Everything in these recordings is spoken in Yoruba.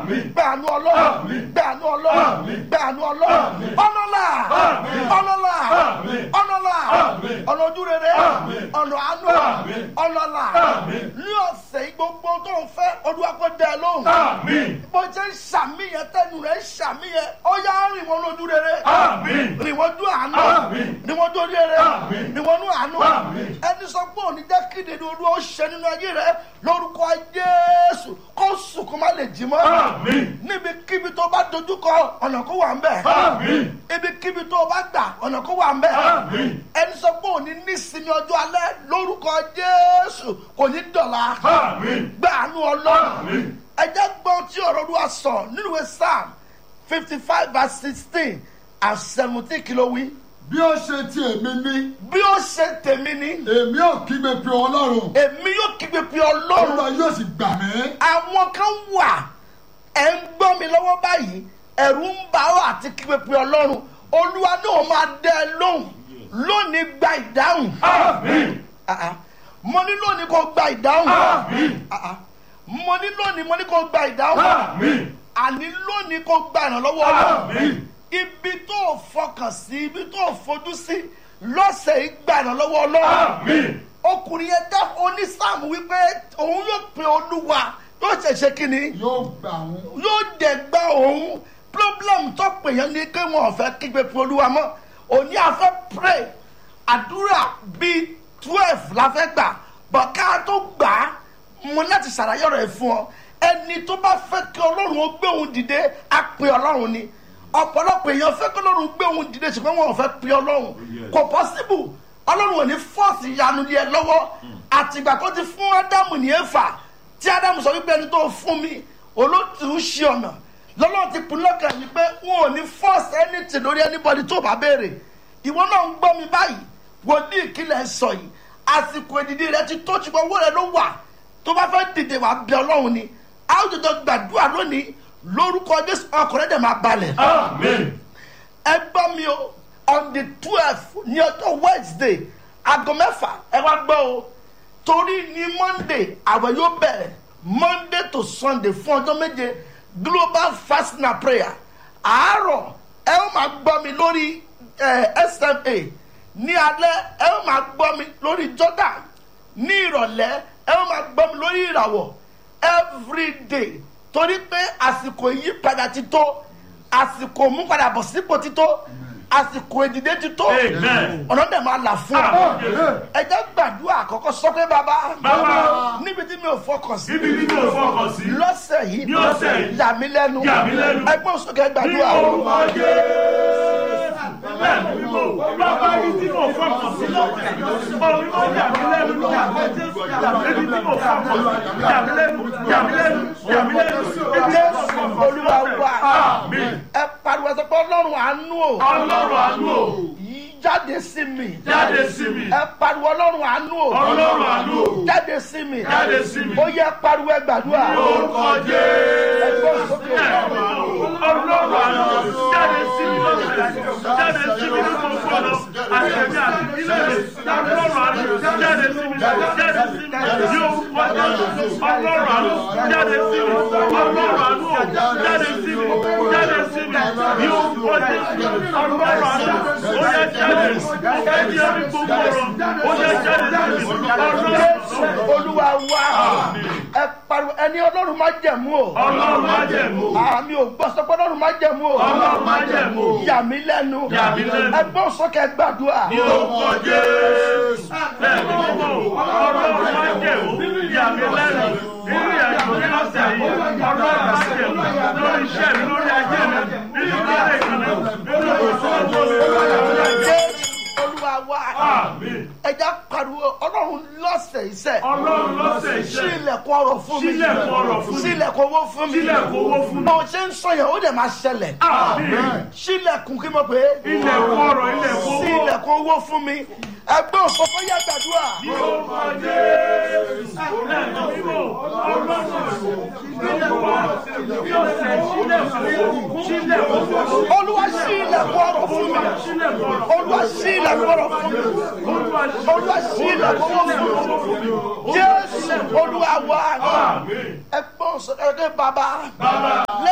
gbàánú ọlọ́run gbàánú ọlọ́run gbàánú ọlọ́run ọlọ́lá ọlọ́lá ọlọ́lá ọ̀nà ojúrere ọ̀nà àánú ọlọ́lá ní ọ̀sẹ̀ yìí gbogbo tó ń fẹ́ olúwa kó dẹ lóhùn bó ṣe ń ṣàmìyàn tẹnu rẹ̀ ń ṣàmìyàn ó yá rìn wọn lójú rere rìn wọn dún àánú rìn wọn dún rere rìn wọn dún àánú ẹni sọ pé òní jẹ́ kéde ní olúwa ó ṣe nínú ayé rẹ lórúkọ jésù kó sùn kó má lè jí mọ́ níbikíbi tó bá dojúkọ ọ̀nà kó wà ń bẹ̀ ibikíbi tó bá gbà ọ̀nà kó wà ń bẹ̀ ẹni sọ pé òní nísìnyí ọjọ́ alẹ́ lórúkọ jésù kò ní dọ̀la gbàánú ọlọ́run ẹ jẹ́ gbọ́n tí ọ̀rọ̀ olúwa sọ nínú ìwé psalm fifty five verse sixteen and seventeen kìló wí. bí ó ṣe ti èmi ní bí ó ṣe tèmi ni èmi ò kígbe pe ọlọ́run èmi yóò kígbe pé ọlọ́run olúwa yóò sì gbà mí. àwọn kan wà ẹ̀ ń gbọ́ mi lọ́wọ́ báyìí ẹ̀rù ń bà ọ́ àti kígbe pé ọlọ́run olúwa náà máa dẹ́ ẹ lóhùn lónìí gba ìdáhùn Ah, ah. mo ní lónìí kò gba ìdáhùn Ah, ah. mo ní lónìí mo ní kò gba ìdáhùn àní lónìí kò gba ìrànlọ́wọ́ ọlọ́run ibi tó o fọkàn sí ibi tó o fojú sí lọ́sẹ̀ yìí gba ìrànlọ́wọ́ ọlọ́run ọkùnrin yẹn dá onísàmù wípé òun yóò pe olúwa yóò ṣẹ̀ṣẹ̀ kínní yóò gbà wọn. yóò dẹ̀ gba òun problem tó pè yẹn ní pé wọn ò fẹ́ kígbe pe olúwa mọ́ òní àfẹ́ pray àdúrà bíi twelve la fẹ́ gbà bọ̀ ká tó gbà á mo láti ṣàlàyé ọ̀rọ̀ ẹ̀ fún ọ ẹni tó bá fẹ́ kí ọlọ́run ó gbé òun dìde á pe ọlọ́run ni ọ̀pọ̀lọpọ̀ èèyàn fẹ́ kí ọlọ́run gbé òun dìde ṣùgbọ́n wọn ò fẹ́ pe ọlọ́run kò possible ọlọ́run ò ní fọ́ọ̀sì ìyanu lé ẹ lọ́wọ́ àtìgbà tó ti fún ádámù ní èfà tí ádámù sọ wípé ẹni tó fún mi olóòtú ṣe ọ̀nà lọ́lọ́run ti pinnu lọ́kàn yìí pé wọn ò ní fọ́ọ̀sì anything lórí anybody tó bá béèrè ìwọ náà ń gbọ́ mi báyìí wòlíì kílẹ̀ sọ yìí àsìkò ìdìdí rẹ ti tó ṣùgbọ́n owó rẹ ló wà tó bá fẹ́ dìde wà bí ọlọ́run ni a ó jọjọ gbàdúrà lónìí lórúkọ jésù ọkùnrin dẹ̀ máa balẹ̀. ẹ gbọ́ mi o on the twelve ní ọjọ́ wednesday aago mẹ́fà ẹ wá gbọ́ o torí ní monday àwẹ̀ yóò bẹ̀rẹ̀ monday to sunday fún ọjọ́ méje global fasting and prayer àárọ̀ ẹ ó máa gbọ́ mi lórí eh, sma ní alẹ́ ẹ ó máa gbọ́ mi lórí jordan ní ìrọ̀lẹ́ ẹ ó máa gbọ́ mi lórí ìràwọ̀ everyday torí pé àsìkò ìyípadà ti tó àsìkò múpadà bọ̀ sípò ti tó àsìkò ìdìde ti tó Amen. ọ̀nà dẹ̀ máa là fún ọ ẹ jẹ́ gbàdúrà àkọ́kọ́ sọ pé bàbá Bàbá. níbi tí mi ò fọkàn sí Níbi tí mi ò fọkàn sí. lọ́sẹ̀ yìí Ní ọ̀sẹ̀ yìí. yà mí lẹ́nu Yà mí lẹ́nu. ẹgbẹ́ òsókè Ní gbàdúrà orúkọ Jésù. Bẹ́ẹ̀ ni mo bàbá mi tí mo fọkàn sí lọ́sẹ̀. Omi máa yà mí lẹ́nu ní àgbẹ̀ Jésù. Ebi tí mo fọkàn sí. Yà mí lẹ́nu, yà mí lẹ́nu, yà mí lẹ́nu. Ebi tí mo jésù fọkàn sí olúwa lọ́sẹ̀. wa Àmín. ẹ pariwo sọ pé ọlọ́run àánú o Ọlọ́run àánú o. yí jáde sí mi Jáde sí mi. ẹ pariwo ọlọ́run àánú o Ọlọ́run àánú o. jáde sí mi Jáde sí mi. ó yẹ pariwo ẹ gbàdúrà Ní orúkọ Jésù. ẹgbẹ́ òsókè Ọlọ́run àánú jáde sí mi lọ́sẹ̀. Jáde sí mi ní gbogbo ọ̀nà. Àtẹ̀mí àti ilé rẹ̀. Ọlọ́run àánú jáde sí mi. Jáde sí mi. Ní orúkọ Jésù. Ọlọ́run àánú jáde sí mi. Ọlọ́run àánú jáde sí mi. Jáde sí mi. Ní orúkọ Jésù. Ọlọ́run àánú ó yẹ jáde. Ó yẹ jáde gbogbo ọ̀rọ̀. Ó yẹ jáde sí mi. Ọlọ́run jésù olúwa wa ẹ pariwo ẹni ọlọ́run má jẹ̀mú o Ọlọ́run má jẹ̀mú. àmì ò gbọ́ sọ pé ọlọ́run má jẹ̀mú o Ọlọ́run má jẹ̀mú. yà mí lẹ́nu Yà mí lẹ́nu. ẹgbẹ́ òsókè gbàdúrà ní orúkọ jésù bẹ́ẹ̀ ni mo mọ̀ ọlọ́run máa jẹ̀ ó yà mí lẹ́nu nínú ìyàjò ní ọ̀sẹ̀ yìí ọlọ́run máa jẹ̀ ó lórí iṣẹ́ mi lórí ajé mi nínú ilé ìkànnì nínú ìṣòwò mi. jésù olúwa wa Àmín. ẹja pariwo ọlọ́run lọ́sẹ̀ iṣẹ́ ọlọ́run lọ́sẹ̀ sí iṣẹ́ ilẹ̀kùn ọrọ̀ fún mi Ṣílẹ̀kùn ọrọ̀ fún mi. sí ilẹ̀kùn owó fún mi Ṣílẹ̀kùn owó fún mi. bó ṣe ń sọ yẹn ó dẹ̀ máa ṣẹlẹ̀ àmín sílẹ̀kùn kí mo pè é ilẹ̀kùn ọ̀rọ̀ ilẹ̀kùn sí owó ilẹ̀kùn owó fún mi ẹgbẹ́ òfófó yẹ gbàdúrà ní orúkọ jésù bẹ́ẹ̀ ni mo mọ̀ ọlọ́run ilẹ̀kùn ọ̀rọ̀ ní ọ̀sẹ̀ ṣílẹ̀kùn ṣílẹ̀kùn olúwa sí ilẹ̀kùn ọrọ̀ fún mi olúwa sí ilẹ̀kùn ọrọ̀ fún mi olúwa sí ilẹ̀kùn owó fún mi jésù olúwa wa ẹgbẹ́ òsèké bàbá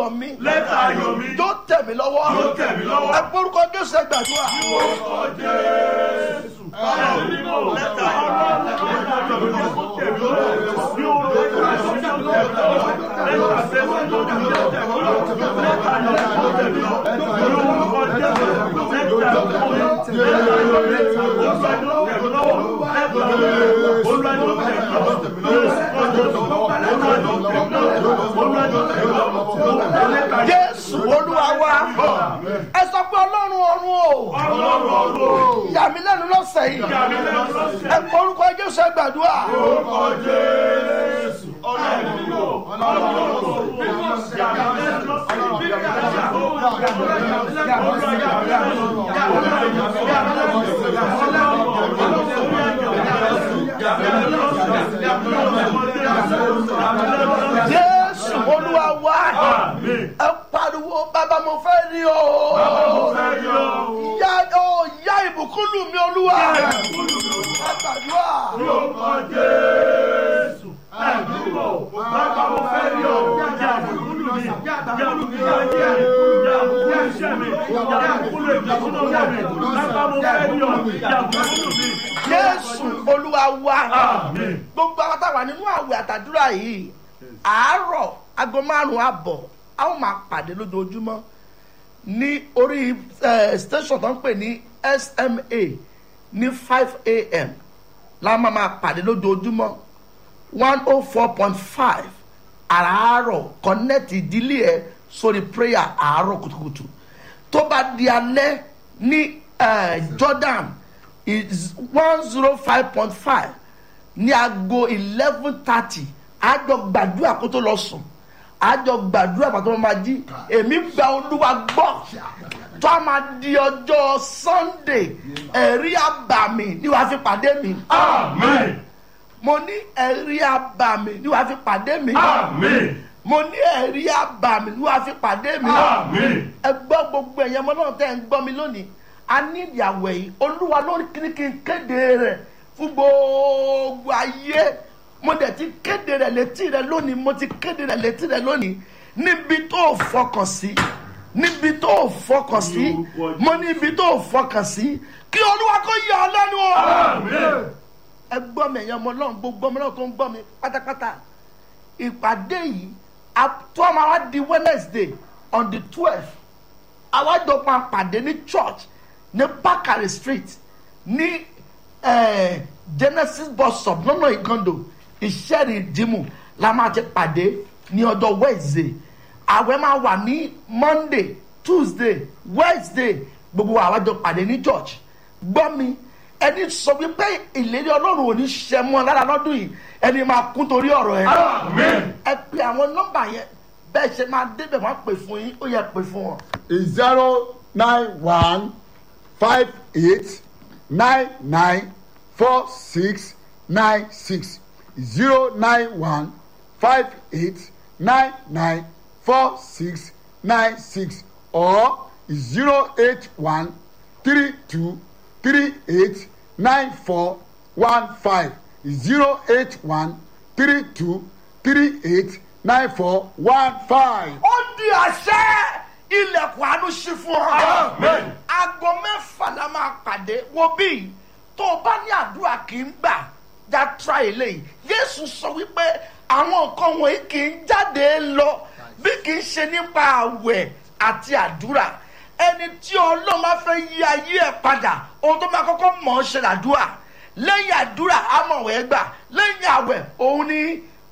ayọ̀ mi lẹ́tà ayọ̀ mi yóò tẹ̀ mí lọ́wọ́ yóò tẹ̀ mí lọ́wọ́. ẹ gbórúkọ jésù ẹ gbàdúrà orúkọ jésù ẹ̀mí mímọ́ lẹ́tà ayọ̀ mi lẹ́tà ayọ̀ mi yóò tẹ̀ mí lọ́wọ́ ní orúkọ jésù lẹ́tà tẹ̀mí lọ́wọ́ lẹ́tà tẹ̀mí lọ́wọ́ lẹ́tà ayọ̀ mi yóò tẹ̀ mí lọ́wọ́ ní orúkọ jésù lẹ́tà ayọ̀ mi lẹ́tà ayọ̀ mi olúwa yóò tẹ̀ mí lọ́wọ́ lẹ́tà ayọ̀ mi olúwa yóò tẹ̀ mí lọ́wọ́ ní orúkọ jésù olúwa yóò tẹ̀ mí lọ́wọ́ olúwa yóò tẹ̀ mí lọ́wọ́ lẹ́tà ayọ̀ jésù olúwa wa ẹ sọ pé ọlọ́run ọ̀run o ọlọ́run ọ̀run yà mí lẹ́nu lọ́sẹ̀ yìí ìyá mi lẹ́nu lọ́sẹ̀ ẹ gbórúkọ jésù ẹ gbàdúrà orúkọ jésù ọlọ́run ọlọ́run ìyá mi lẹ́nu lọ́sẹ̀ jésù olúwa wa ẹ pariwo bàbá mo fẹ́ rí o yá o yá ìbùkún lù mí olúwa ẹ gbàdúrà jésù olúwa wa gbogbo àwọn táwa nínú àwẹ̀ àtàdúrà yìí àárọ̀ aago márùn-ún àbọ̀ a ó máa pàdé lójoojúmọ́ ní orí eh, station tó ń pè ní sma ní five a.m. la máa máa pàdé lójoojúmọ́ one oh four point five àràárọ̀ connect ìdílé ẹ sórí prayer àárọ̀ kùtùkùtù tó bá di alẹ́ ní eh, jordan is one zero five point five ní aago eleven thirty àjọ gbàdúrà kó tó lọ sùn àjọ gbàdúrà kó tó máa jí èmi gba olúwa gbọ́ tó a máa di ọjọ́ sunday ẹ̀rí àbàmì ni wàá fi pàdé mi mo ní ẹ̀rí àbàmì ni wàá fi pàdé mi mo ní ẹ̀rí àbàmì ni wàá fi pàdé mi ẹ gbọ́ gbogbo ẹ̀yẹ ọmọ náà tẹ́ ẹ̀ ń gbọ́ mi lónìí a ní ìyàwó yìí olúwa lórí kíní kí n kéde rẹ̀ fún gbogbo ayé mo dẹ̀ ti kéde rẹ̀ létí rẹ̀ lónìí mo ti kéde rẹ̀ létí rẹ̀ lónìí níbi tó o fọkàn sí níbi tó o fọkàn sí mo níbi tó o fọkàn sí kí olúwa kó yà ọ lẹ́nu o ẹ gbọ́ mi ẹ̀yàn ọmọ náà gbogbo ọmọ náà tó ń gbọ́ mi pátápátá ìpàdé yìí tó máa wá di wednesday on the twelve àwájọ máa pàdé ní church ní bakari street ní eh, genesis bus stop lọ́nà ìkàndò ìṣẹ́rì ìdìmú la máa ti pàdé ní ọjọ́ wednesday àwẹ̀ máa wà ní monday tuesday wednesday gbogbo àwájọ pàdé ní church gbọ́ mi ẹni sọ wípé ìlérí ọlọ́run ò ní ṣe mọ́ ọ lára lọ́dún yìí ẹni máa kún torí ọ̀rọ̀ ẹ̀ ẹ pe àwọn nọ́mbà yẹn bẹ́ẹ̀ ṣe máa débẹ̀ wọ́n pè fún yín ó yẹ pè fún wọn. zero nine one five eight nine nine four six nine six zero nine one five eight nine nine four six nine six or zero eight one three two three eight nine four one five zero eight one three two three eight nine four one five. ó di àṣẹ ilẹ̀kùn àánú sí fún ọ. aago mẹ́fà la máa pàdé wo bí tó o bá ní àdúrà kì í gbà já tra eléyìí yéésù sọ wípé àwọn nǹkan wọ̀nyí kì í jáde lọ bí kì í ṣe nípa àwẹ̀ àti àdúrà ẹni tí ọlọ́run máa fẹ́ yí ayé ẹ̀ padà ohun tó máa kọ́kọ́ mọ̀ ọ́ ṣe làdúrà lẹ́yìn àdúrà amọ̀wẹ̀ gbà lẹ́yìn àwẹ̀ òun ni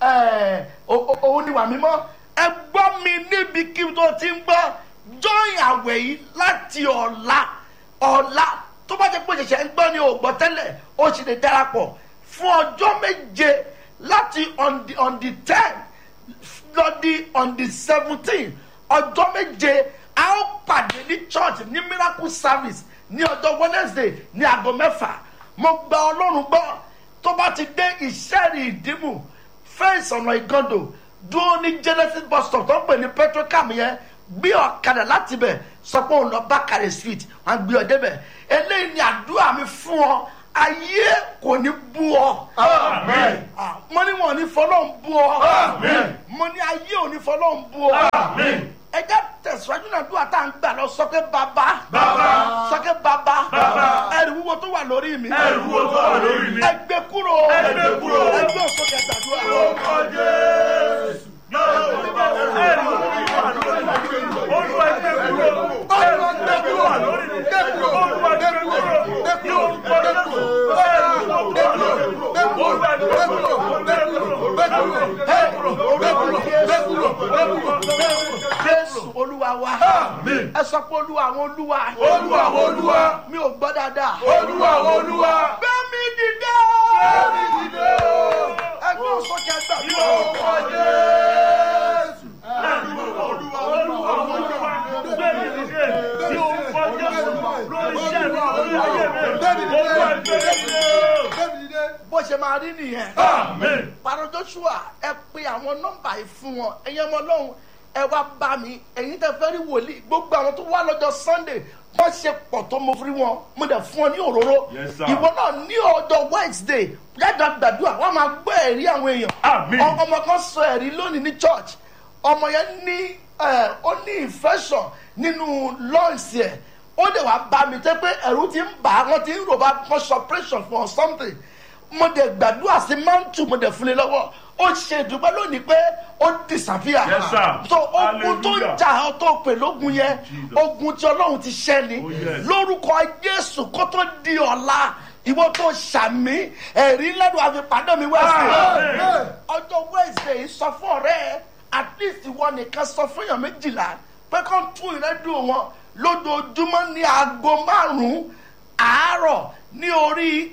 òun ni wà mímọ́ ẹ gbọ́ mi níbi kí n tó ti ń gbọ́ join àwẹ̀ yìí láti ọ̀la ọ̀la tó bá jẹ́ pé ṣẹ̀ṣẹ̀ ń gbọ́ ni ò gbọ́ tẹ́lẹ̀ ó sì lè darapọ̀ fún ọjọ́ méje láti on the on the ten lọ́dí on the seventeen ọjọ́ méje a ó pàdé ní church ní miracle service ní ọjọ́ wednesday ní aago mẹ́fà mo gba ọlọ́run gbọ́ tó bá ti dé ìṣẹ́rì ìdìmú fẹ́ǹsì ọ̀nà ìgàndò dúró ní genesis bus stop tó ń pè ní petrocam yẹn gbé ọ̀kadà láti bẹ̀ sọ pé òun lọ bákàrẹ̀ street wọn gbé ọ débẹ̀ eléyìí ni àdúrà mi fún ọ ayé kò ní bú ọ. Amen. mo ní wọn ò ní fọlọ́ ń bú ọ. Amen. mo ní ayé ò ní fọlọ́ ń bú ọ. Amen. ẹ jẹ́ tẹ̀síwájú náà dúwà tá à ń gbà lọ sọ́kẹ́ bàbá Bàbá. sọ́kẹ́ bàbá Bàbá. ẹrù wúwo tó wà lórí mi Ẹrù wúwo tó wà lórí mi. ẹ gbé kúrò Ẹ gbé kúrò. ẹ gbé òsókè gbàdúrà Orúkọ Jésù. Ẹrù wúwo wà lórí mi. Olúwa gbé kúrò. Ẹrù wúwo wà lórí mi. Olúwa gbé kúrò. Ní orúkọ Jésù. Ẹrù wúwo wà lórí mi. Olúwa gbé kúrò. Gbé kúrò. Gbé kúrò. Gbé kúrò. Gbé kúrò. Gbé kúrò. Gbé kúrò. Gbé kúrò. jésù olúwa wa Àmín. ẹ sọ pé olúwa àwọn olúwa Olúwa àwọn olúwa. mi ò gbọ́ dáadáa Olúwa àwọn olúwa. gbẹ́mí dìde Ẹ̀mí dìde o. ẹ gbé òsókè Ní gbàdúrà orúkọ Jésù. Ẹrù wúwo. Olúwa àwọn olúwa. Gbẹ̀mí dìde. Ní orúkọ Jésù. Lórí iṣẹ́ mi, lórí ayé mi. Olúwa gbé dìde. bó ṣe máa rí nìyẹn. Àmín. pàrọ̀ joshua ẹ pe àwọn nọ́mbà yìí fún wọn ẹ̀yin ọmọ ọlọ́run ẹ wá bá mi ẹ̀yin tẹ fẹ́ rí wòlíì gbogbo àwọn tó wá lọ́jọ́ sunday wọ́n ṣe pọ̀ tó mo fi wọn mo dẹ̀ fún ọ ní òróró Yes, sir. ìwọ náà ní ọjọ́ wednesday yàtọ̀ gbàdúrà wọ́n máa gbọ́ ẹ̀rí àwọn èèyàn Àmín. Ọ- ọmọ kan sọ ẹ̀rí lónìí ní church ọmọ yẹn ní ẹ, ó ní infection nínú lungs yẹn ó dẹ̀ wá bá mi tẹ́ pé ẹ̀rù ti ń bà á wọ́n ti ń rò bá wọ́n ṣe operation for something mo dẹ̀ gbàdúrà sí mantu mo dẹ̀ fún un lọ́wọ́ ó ṣe ìdúpẹ́ lónìí pé ó disappear Yes, sir. so ogun tó ń Hallelujah. jà ọ́ tó pè lógun yẹn Jesus. ogun tí ọlọ́run ti ṣẹ́ ni Oh, yes. lórúkọ jésù kó tó di ọ̀la ìwọ tó ṣàmì ẹ̀rí lẹ́nu àfipádọ́ mi wẹ́sì Amen. ọjọ́ wednesday sọ fún ọ̀rẹ́ ẹ at least ìwọ nìkan sọ fún èèyàn méjìlá pé kó tún ìrẹ́dùn wọn lójoojúmọ́ ní aago márùn-ún àárọ̀ ní orí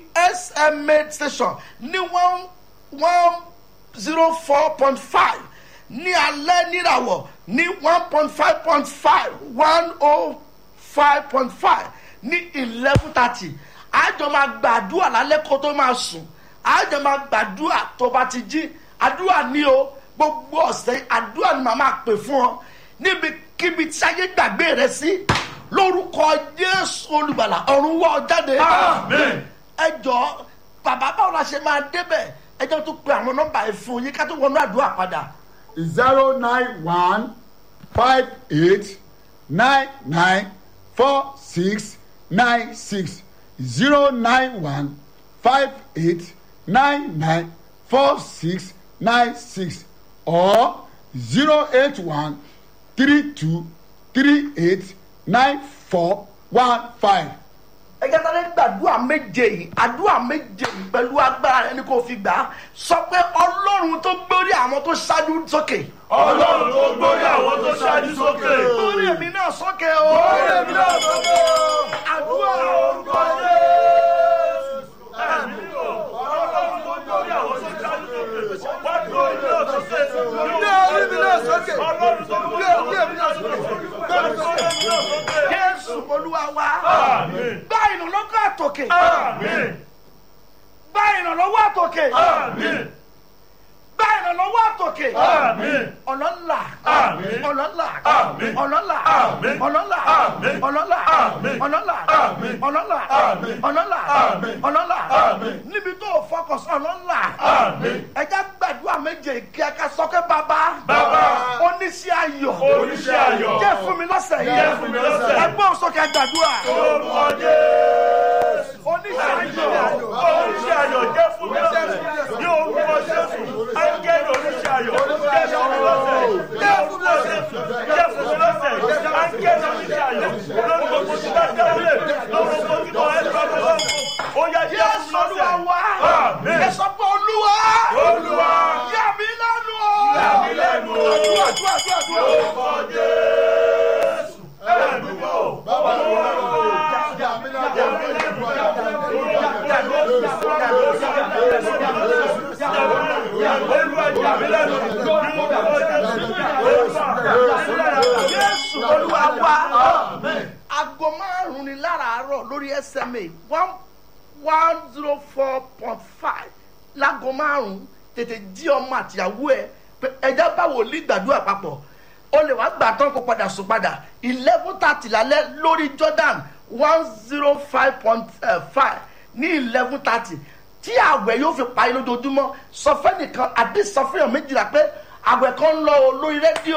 sma station ní one one zero four point five ní alẹ́ níràwọ̀ ní one point five point five one oh five point five ní eleven thirty àjọ máa gbàdúrà lálẹ́ kó tó máa sùn àjọ máa gbàdúrà tó bá ti jí àdúrà ní o gbogbo ọ̀sẹ̀ àdúrà ni màá máa pè fún ọ níbikíbi tí ayé gbàgbé rẹ sí lórúkọ jésù olùgbàlà ọ̀run wọ́ ọ jáde Amen. ẹ jọ bàbá báwo la ṣe máa débẹ̀ ẹ jẹ́ tó pe àwọn nọ́mbà yìí fún yín ká tó wọnú àdúrà padà zero nine one five eight nine nine four six nine six zero nine one five eight nine nine four six nine six or zero eight one three two three eight nine four one five. ẹ jẹ́ sáré gbàdúrà méje yìí àdúrà méje yìí pẹ̀lú agbára rẹ ni kò fi gbà á sọ pé ọlọ́run tó gbórí àwọn tó ṣáájú sókè Ọlọ́run tó gbórí àwọn tó ṣáájú sókè. gbórí èmi náà sókè o Gbórí èmi náà sókè o. àdúrà Orúkọ Jésù. Ẹ̀mí lò. Ọlọ́run tó gbórí àwọn tó ṣáájú sókè. Wá gbórí mi náà sókè. Gbé orí mi náà sókè. Ọlọ́run tó gbórí àwọn tó ṣáájú sókè. Gbé orí mi náà sókè. jésù olúwa wa Àmín. gbá ìrànlọ́wọ́ àtòkè Àmín. gbá ìrànlọ́wọ́ àtòkè Àmín. gbá ìrànlọ́wọ́ àtòkè Àmín. ọlọ́lá Àmín. ọlọ́lá Àmín. ọlọ́lá Àmín. ọlọ́lá Àmín. ọlọ́lá Àmín. ọlọ́lá Àmín. ọlọ́lá Àmín. ọlọ́lá Àmín. ọlọ́lá Àmín. níbi tó o fọkàn sí ọlọ́lá Àmín. ẹja gbàdúrà méje kí ẹ ká sọ pé bàbá Bàbá. oníṣẹ́ ayọ̀ Oníṣẹ́ ayọ̀. jẹ́ fún mi lọ́sẹ̀ yìí Jẹ́ fún mi lọ́sẹ̀. ẹgbẹ́ òsókè gbàdúrà Orúkọ Jésù. oníṣẹ́ ayọ̀ Oníṣẹ́ ayọ̀ jẹ́ fún mi lọ́sẹ̀. Ní orúkọ Jésù. Áńgẹ́lì oníṣẹ́ ayọ̀ jẹ́ fún mi lọ́sẹ̀. Ní orúkọ Jésù. Jẹ́ fún mi lọ́sẹ̀. Áńgẹ́lì oníṣẹ́ ayọ̀. Lórí gbogbo tí bá dáwọ́lé. Lórí gbogbo tí bá ẹ̀ bá bá lọ́wọ́. Ó yá jẹ́ fún Jésù mi olúwa lọ́sẹ̀. wa Àmín. ẹ sọ pé olúwa Olúwa. yà mí lẹ́nu o Yà mí lẹ́nu o. àdúrà àdúrà àdúrà àdúrà. Orúkọ Jésù. Ẹ̀mí wò. Olúwa. jésù olúwa wa aago márùn ni láràárọ̀ lórí sma one one zero four point five láago márùn tètè jí ọmọ àtìyàwó ẹ pé ẹjẹ bá wòlíì gbàdúrà papọ̀ o lè wá gbà tán kó padà sùn padà eleven thirty lálẹ́ lórí jordan one zero five point five ní eleven thirty tí àwẹ̀ yóò fi parí lójoojúmọ́ sọ fẹ́ nìkan àbí sọ fún èèyàn méjìlá pé àwẹ̀ kan ń lọ o lórí rédíò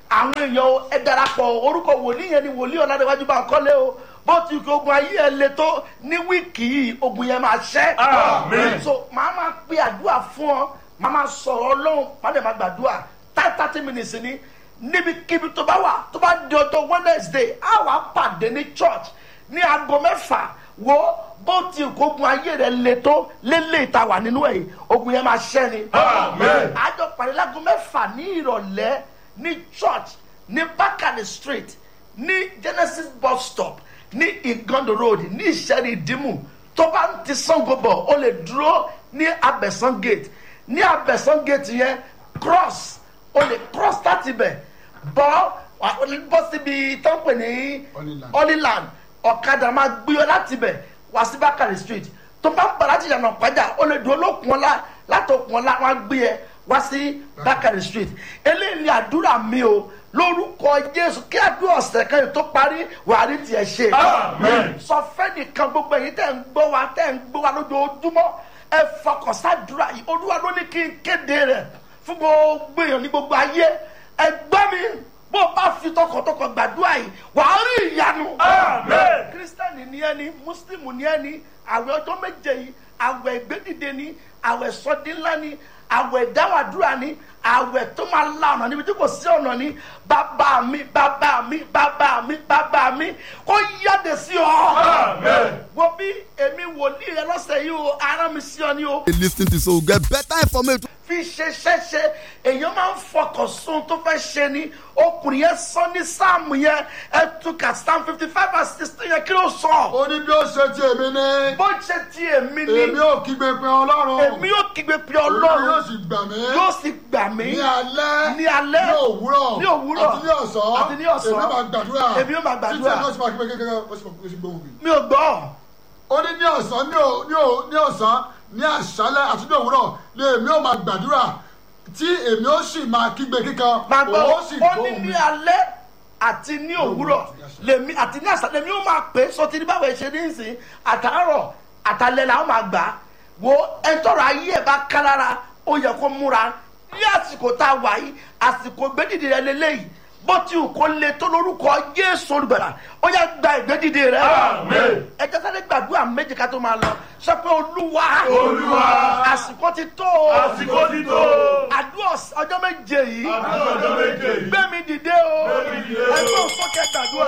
àwọn èèyàn o, ẹ darapọ̀ orúkọ wòlíì yẹn ni wòlíì ọ̀làdéwájú bá ń kọ́lé o bó ti kí ogun ayé ẹ le tó ní wíìkì yìí ogun yẹn máa ṣẹ́. Àmín. so màá máa pe àdúrà fún ọ màá máa sọ̀rọ̀ ọlọ́run màá dẹ̀ máa gbàdúrà thirty thirty minutes ni níbikíbi tó bá wà tó bá di ọjọ́ wednesday á wàá pàdé ní church ní aago mẹ́fà wo bó ti kó ogun ayé rẹ le tó lélẹ̀ ìta wà nínú ẹ̀ ogun yẹn máa ṣẹ́ ni. Àmín. àjọ pàdé láago mẹ́fà ní ìrọ̀lẹ́ ní church ní bákàlẹ̀ street ní genesis bus stop ní igondo road ní ìṣẹ́rí ìdímù tó bá ń ti sango bọ̀ ó lè dúró ní abẹ̀sán gate ní abẹ̀sán gate yẹn cross ó lè cross láti bẹ̀ bọ́ wà- ó lè bọ́ síbi tó ń pè ní Holyland. holyland ọ̀kadà máa gbé ọ láti bẹ̀ wá sí bákàrẹ̀ street tó bá ń bọ̀ láti yànnà pàjá ó lè dúró lókun ọ̀la látòkun ọ̀la wọn á gbé ẹ wá sí bákàrẹ̀ street eléyìí ni àdúrà mi o lórúkọ jésù kí àdúrà ọ̀sẹ̀ kan yìí tó parí wàá rí tiẹ̀ ṣe Amen. sọ fẹ́nìkan gbogbo ẹ̀yin tẹ̀ ń gbọ́ wa tẹ̀ ń gbọ́ wa lójoojúmọ́ ẹ fọkàn sádùúrà yìí olúwa ló ní kí n kéde rẹ̀ fún gbogbo èèyàn ní gbogbo ayé ẹ gbọ́ mi bó o bá fi tọkàntọkàn gbàdúrà yìí wàá rí ìyanu. Amen. kírísítẹ́nì ni ẹni mùsùlùmù ni ẹni àwẹ̀ ọjọ́ méje yìí àwẹ̀ ìgbédìde ni àwẹ̀ sọdínlá ni àwẹ̀ ìdáwàdúrà ni àwẹ̀ tó máa la ọ̀nà níbi tí kò sí ọ̀nà ni bàbá mi bàbá mi bàbá mi bàbá mi kó yáde sí ọ. Amen. wo bí èmi wòlíì rẹ lọ́sẹ̀ yìí o ara mi sí ọ ni o lis ten to so get better information. fi ṣe ṣẹṣẹ èèyàn máa ń fọkàn sún tó fẹ́ ṣe ni ọkùnrin yẹn sọ ní sáàmù yẹn ẹ túkà psalm fifty five and sixteen yẹn kí ló sọ. ó ní bí ó ṣe ti èmi ní bó ṣe ti èmi ni èmi ò kígbe pé ọlọ́run èmi yóò kígbe pé olúwa yóò ọlọ́run sì gbà mí yóò sì gbà mí ní alẹ́ ní alẹ́ ní òwúrọ̀ ní òwúrọ̀ àti ní ọ̀sán àti ní ọ̀sán èmi máa gbàdúrà èmi yóò máa gbàdúrà. títí ẹ̀ náà sì máa kígbe kékeré ó sì máa ó sì gbóhùn mi. mi ò gbọ́ ó ní ní ọ̀sán ní ò- ní ò- ní ọ̀sán ní àṣálẹ́ àti ní òwúrọ̀ ni èmi ò máa gbàdúrà tí èmi ó sì máa kígbe kíkan máa gbọ́ òun ó sì ó ní gbóhùn mi. ní alẹ́ àti ní òwúrọ̀ lèmi àti ní àṣà lèmi ó máa pè é sọtí ní báwo ṣe ní ìsìn àtàárọ̀ àtàlẹ́ làwọn máa gbà á wo ẹtọ́rọ̀ ayé ẹ̀ bá ká lára ó yẹ kó múra ní àsìkò tá a wà yìí àsìkò gbẹ́dìdì rẹ lélẹ́yìí bó ti wù kó le tó lórúkọ jésù olùbẹ̀rẹ̀ ó yẹ gba ìgbẹ́dìdì rẹ Amen. ẹ jẹ́ sáré gbàdúrà méjì ká tó máa lọ sọ pé olúwa Olúwa. àsìkò ti tó o Àsìkò ti tó. àdúrà ọjọ́ méje yìí Àdúrà ọjọ́ méje yìí. gbé mi dìde o mi dìde o. ẹgbẹ́ òsókè gbàdúrà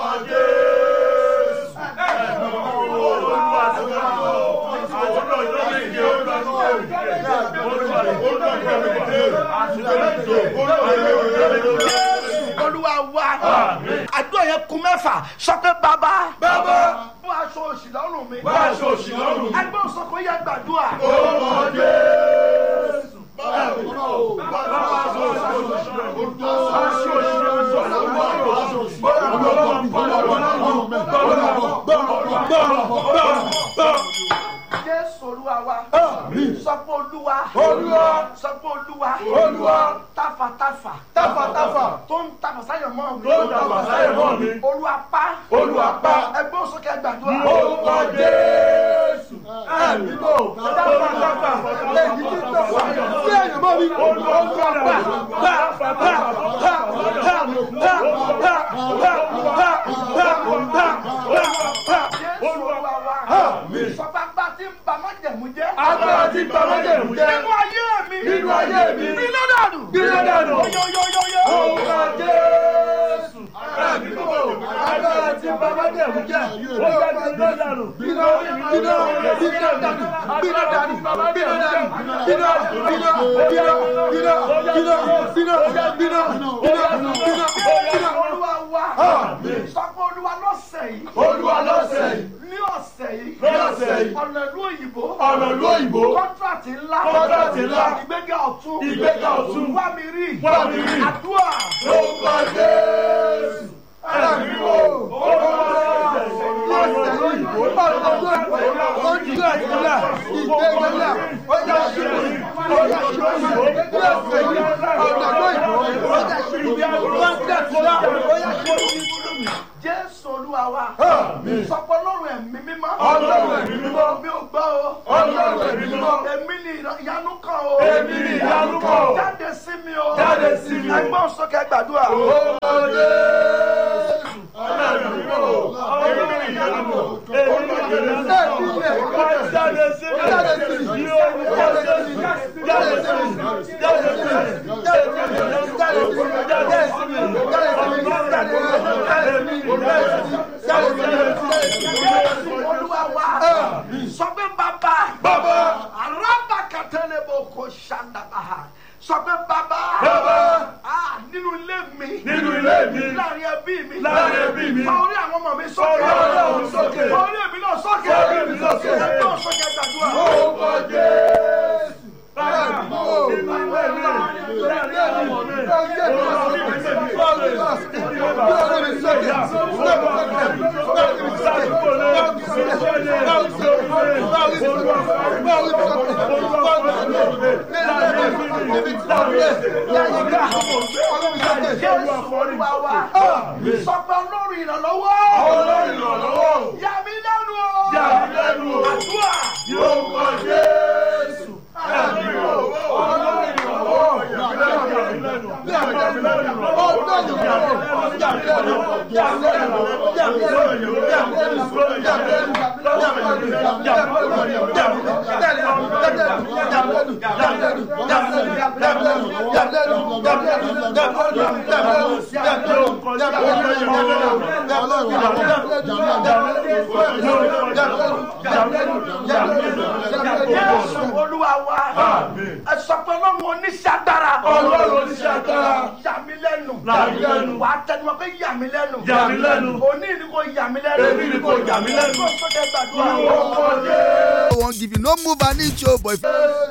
jésù olúwa wa àdúrà yẹn kún mẹ́fà sọ pé bàbá Bàbá. bó aṣọ òṣì lọ́rùn mi Bá aṣọ òṣì lọ́rùn mi. ẹgbẹ́ òsókè yẹ gbàdúrà jésù olúwa wa sọ pé olúwa Olúwa. sọ pé olúwa Olúwa. tafàtafà Tafàtafà. tó ń tafà sáyọ̀ mọ́ mi Tó ń tafà sáyọ̀ mọ́ mi. olúwa pa Olúwa pa. ẹgbẹ́ òsókè gbàdúrà Orúkọ Jésù. Ẹ̀mí bò. èyí tí ń tẹ̀sán sí ẹ̀yìn mọ́ mi. jésù olúwa wa sọ pé agbá tí ń ba májẹ̀mú jẹ́ Agbára tí ń ba májẹ̀mú jẹ́. nínú ayé mi Nínú ayé mi. gbiná dànù Gbiná dànù. yóyóyóyó Orúkọ Jésù. Ẹ̀mí bò. Agbára tí ń ba májẹ̀mú jẹ́. Ó yá gbiná dànù. Gbiná gbiná gbiná dànù. Gbiná dànù. Gbiná dànù. Gbiná gbiná gbiná gbiná gbiná gbiná olúwa wa sọ pé olúwa lọ́sẹ̀ yìí Olúwa lọ́sẹ̀ yìí. ní ọ̀sẹ̀ yìí Ní ọ̀sẹ̀ yìí. ọ̀nà ìlú òyìnbó Ọ̀nà ìlú òyìnbó. kọ́ńtrátì ńlá Kọ́ńtrátì ńlá. ìgbéga ọ̀tún Ìgbéga ọ̀tún. wá mi rí Wá mi rí. àdúrà Orúkọ Jésù. Ẹ̀mí bò. jésù olúwa wa Àmín. sọpọ ọlọ́run ẹ̀mí mímọ́ Ọlọ́run ẹ̀mí mímọ́. mi ò gbọ́ o Ọlọ́run ẹ̀mí mímọ́. èmi ni ìyanu kan o Èmi ni ìyanu kan o. jáde sí mi o Jáde sí mi o. ẹgbọ́n sókè gbàdúrà jésù olúwa wa sọ pé bàbá Bàbá. arábàkàtẹ́lẹ̀ bò kò ṣàǹdàbà sọ pé bàbá Bàbá. Ah, nínú ilé mi Nínú ilé mi. láàrin ẹbí mi Láàrin ẹbí mi. fa orí àwọn ọmọ mi sókè Fa orí àwọn ọmọ mi sókè. fa orí èmi náà sókè Fa orí èmi náà sókè. ẹgbẹ́ sókè gbàdúrà. jésù olúwa wa sọ pé ọlọ́run ìrànlọ́wọ́ yà mí lẹ́nu o Yà mí lẹ́nu o. àdúrà jésù olúwa wa ẹ sọ pé ọlọ́run oníṣẹ́ agbára Ọlọ́run oníṣẹ́ agbára. yà mí lẹ́nu Yà mí lẹ́nu. wà á tẹnumọ́ pé yà mí lẹ́nu Yà mí lẹ́nu. òní ni kò yà mí lẹ́nu Èmi ni kò yà mí lẹ́nu. kó sókè gbàdúrà no wan give you no move an inch o but if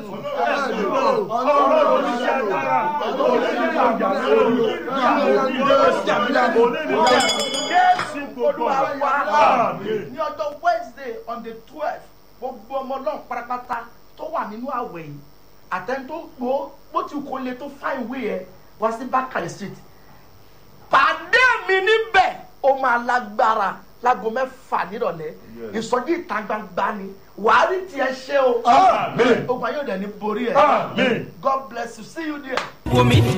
jésù olúwa wa Àmín. ní ọjọ́ wednesday on the twelve gbogbo ọmọ náà pátápátá tó wà nínú àwẹ̀ yìí àtẹni tó gbó bó ti kó le tó fáìn wé ẹ wá sí bákàrẹ̀ street pàdé mi níbẹ̀ ó máa lágbára láago mẹ́fà nírọ̀lẹ́ ìsọjí ìta gbangba ni wàá rí tiẹ̀ ṣe o Àmín. ogun ayé òde ní borí ẹ̀ Àmín. god bless you see you there. wò mí